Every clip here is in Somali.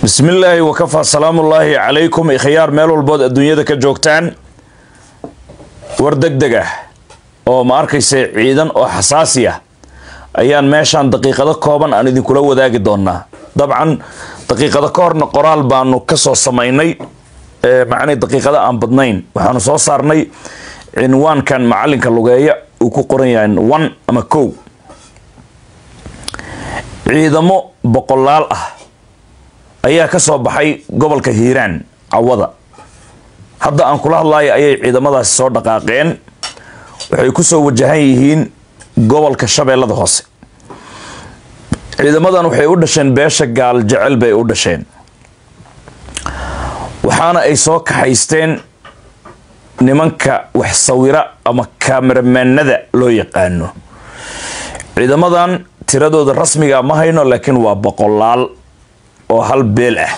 bismi illaahi wakafaa salaamullaahi calaykum ikhyaar meel walbood adduunyada ka joogtaan war deg deg ah oo ma arkaysa ciidan oo xasaasi ah ayaan meeshaan daqiiqado kooban aan idinkula wadaagi doonaa dabcan daqiiqado ka horna qoraal baanu kasoo samaynay macnay daqiiqado aan badnayn waxaanu soo saarnay cinwaankan macalinka lugeeya uu ku qoran yahay one ama kow ciidamo boqolaal ah ayaa ka soo baxay gobolka hiiraan cawada hadda aan kula hadlayo ayay ciidamadaasi soo dhaqaaqeen waxay kusoo wajahan yihiin gobolka shabeellada hoose ciidamadan waxay u dhasheen beesha gaal jecel bay u dhasheen waxaana ay soo kaxaysteen nimanka wax sawira ama kaameramanada loo yaqaano ciidamadan tiradooda rasmiga ma hayno laakiin waa boqolaal oo hal beel ah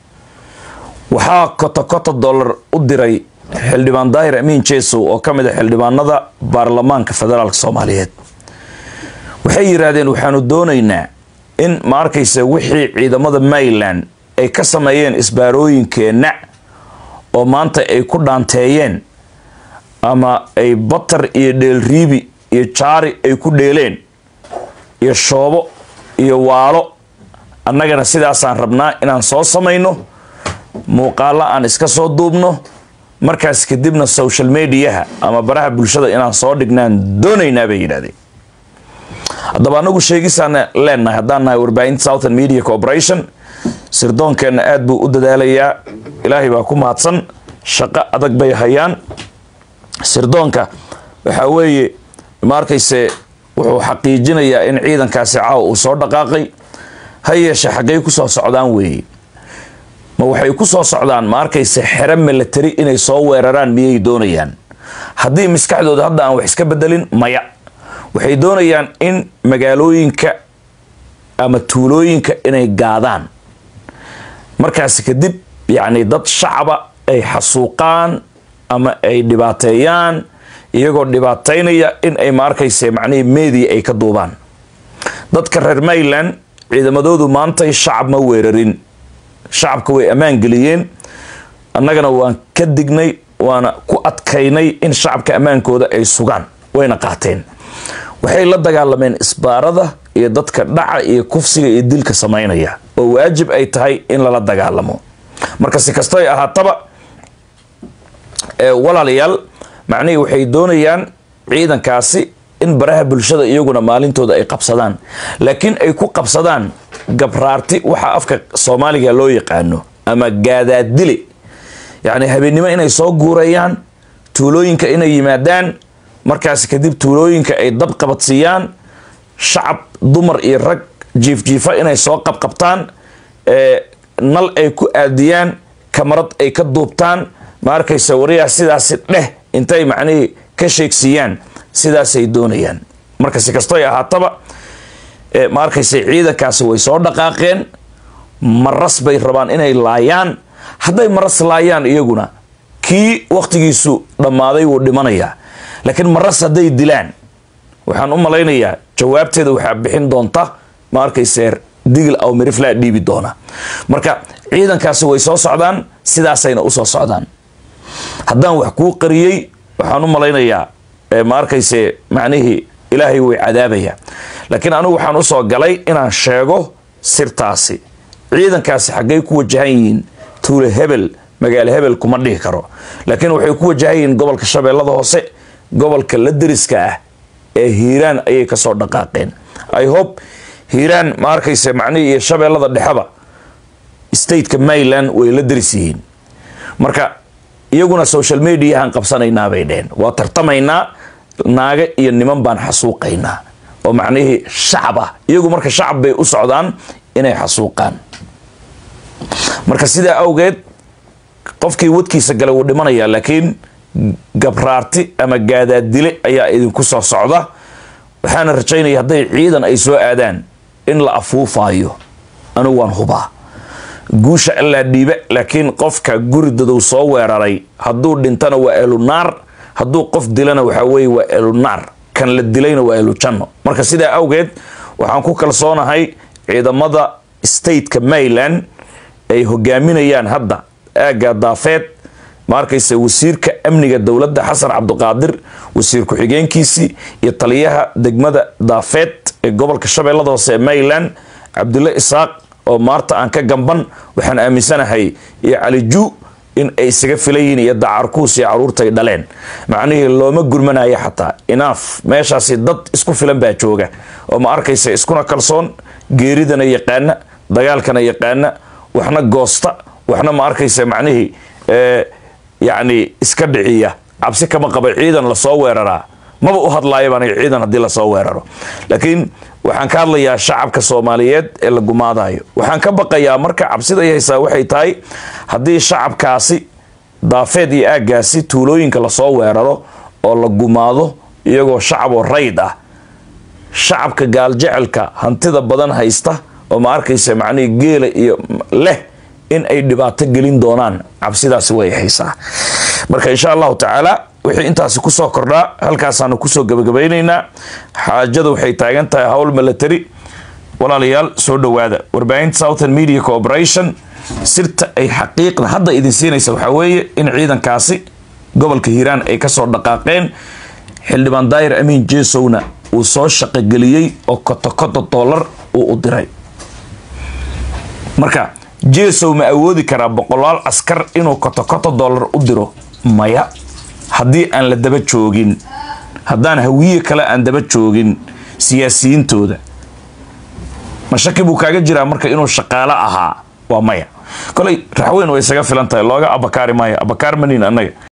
waxaa koto koto dollar u diray xildhibaan daahir amiin jesow oo ka mid a xildhibaanada baarlamaanka federaalk soomaaliyeed waxay yidhaahdeen waxaanu doonaynaa in ma arkaysa wixii ciidamada maryland ay ka sameeyeen isbaarooyinkeenna oo maanta ay ku dhaanteeyeen ama ay batar iyo dheelriibi iyo jaari ay ku dheeleen iyo shoobo iyo waalo annagana sidaasaan rabnaa inaan soo samayno muuqaalo aan iska soo duubno markaas kadibna social mediaha ama baraha bulshada inaan soo dhignaan doonaynaa bay yidhahdeen haddaba anagu sheegisaana leenahay haddaan nahay warbaahinta southern media corporation sirdoonkeenna aad buu u dadaalayaa ilaahay baa ku mahadsan shaqo adag bay hayaan sirdoonka waxaa weeye ma arkayse wuxuu xaqiijinayaa in ciidankaasi caawa uu soo dhaqaaqay ha yeeshe xaggay ku soo socdaan weeye ma waxay ku soo socdaan ma arkayse xero milatari inay soo weeraraan miyay doonayaan haddii maskaxdooda hadda aan wax iska bedelin maya waxay doonayaan in magaalooyinka ama tuulooyinka inay gaadaan markaas kadib yacni dad shacaba ay xasuuqaan ama ay dhibaateeyaan iyagoo dhibaataynaya in ay ma arkayse macnihii media ay ka duubaan dadka reer maryland ciidamadoodu maantay shacab ma weerarin shacabka way ammaan geliyeen annagana waan ka dignay waana ku adkaynay in shacabka ammaankooda ay sugaan wayna qaateen waxay la dagaalameen isbaarada iyo dadka dhaca iyo kufsiga iyo dilka samaynaya oo waajib ay tahay in lala dagaalamo marka si kasto ay ahaataba walaalayaal macnihii waxay doonayaan ciidankaasi in baraha bulshada iyaguna maalintooda ay qabsadaan laakiin ay ku qabsadaan gabraarti waxa afka soomaaliga loo yaqaano ama gaadaadile yacni habeennimo inay soo guurayaan tuulooyinka inay yimaadaan markaas kadib tuulooyinka ay dab qabadsiiyaan shacab dumar iyo rag jiifjiifa inay soo qabqabtaan nal ay ku aadiyaan kamarad ay ka duubtaan ma arkaysa wariyaa sidaasi dheh intay macnihii ka sheegsiiyaan sidaasay doonayaan marka si kastoy ahaataba ma arkaysa ciidankaasi way soo dhaqaaqeen maras bay rabaan inay laayaan hadday maras laayaan iyaguna kii wakhtigiisu dhammaaday wuu dhimanayaa laakiin maras hadday dilaan waxaan u malaynayaa jawaabteeda waxaa bixin doonta ma arkayse digil aw miriflaa dhiibi doona marka ciidankaasi way soo socdaan sidaasayna usoo socdaan haddaan wax kuu qariyey waxaan u malaynayaa ma arkayse macnihii ilaahay way cadaabaya laakiin anigu waxaan usoo galay inaan sheego sirtaasi ciidankaasi xaggay ku wajahan yihiin tuule hebel magaalo hebel kuma dhihi karo laakiin waxay ku wajahan yihiin gobolka shabeellada hoose gobolka la deriska ah ee hiiraan ayay kasoo dhaqaaqeen i hope hiiraan ma arkayse macnihii iyo shabeellada dhexeba stateka maryland way la deris yihiin marka iyaguna social mediahaan qabsanaynaa bay dheheen waa tartamaynaa naaga iyo niman baan xasuuqaynaa oo macnihii shacab ah iyagu marka shacab bay u socdaan inay xasuuqaan marka sidaa awgeed qofkii wadkiisa galay wuu dhimanayaa laakiin gabraarti ama gaadaadile ayaa idinku soo socda waxaana rajaynaya hadday ciidan ay soo aadaan in la afuufaayo anigu waan hubaa guusha allaa dhiiba laakiin qofka guri dadow soo weeraray hadduu dhintana waa elunaar hadduu qof dilana waxaa weye waa elunaar kan la dilayna waa elujanno marka sidaa awgeed waxaan ku kalsoonahay ciidamada stateka maryland ay hogaaminayaan hadda aagga daafeed ma arkaysa wasiirka amniga dowladda xasan cabdiqaadir wasiir ku-xigeenkiisii iyo taliyaha degmada daafeed ee gobolka shabeellada hoose ee mayland cabdulle isaaq oo maarta aan ka gamban waxaan aaminsanahay iyo caliju in ay isaga filayihiin iyo dacarkuus iyo caruurtay dhaleen macnihii looma gurmanayo xataa inaaf meeshaasi dad isku filan baa jooga oo ma arkaysa iskuna kalsoon geeridana yaqaana dagaalkana yaqaana waxna goosta waxna ma arkaysa macnihii yacni iska dhiciya cabsi kama qaba ciidan lasoo weeraraa maba u hadlaayo baan ciidan haddii lasoo weeraro laakiin waxaan ka hadlayaa shacabka soomaaliyeed ee la gumaadayo waxaan ka baqayaa marka cabsida ay haysaa waxay tahay haddii shacabkaasi daafeed iyo aaggaasi tuulooyinka lasoo weeraro oo la gumaado iyagoo shacab oo rayd ah shacabka gaaljecelka hantida badan haysta oo ma arkaysa macnihii geela iyo leh in ay dhibaato gelin doonaan cabsidaasi way haysaa marka insha allahu tacaala wixii intaasi kusoo kordhaa halkaasaanu kusoo gabagabaynaynaa xaajada waxay taagan tahay howl military walaalayaal soo dhowaada warbaahinta southern media corporation sirta ay xaqiiqda hadda idin siinaysa waxaa weeye in ciidankaasi gobolka hiiraan ay kasoo dhaqaaqeen xildhibaan daayir amiin jesowna uu soo shaqogeliyey oo kotokoto dollar uu u diray marka jesow ma awoodi karaa boqolaal askar inuu kotokoto dollar u diro maya haddii aan la daba joogin haddaan hawiye kale aan daba joogin siyaasiyiintooda mashaki buu kaaga jiraa marka inuu shaqaalo ahaa waa maya koley raxweyn way isaga filan tahay looga abakaari maayo abakaar manin annaga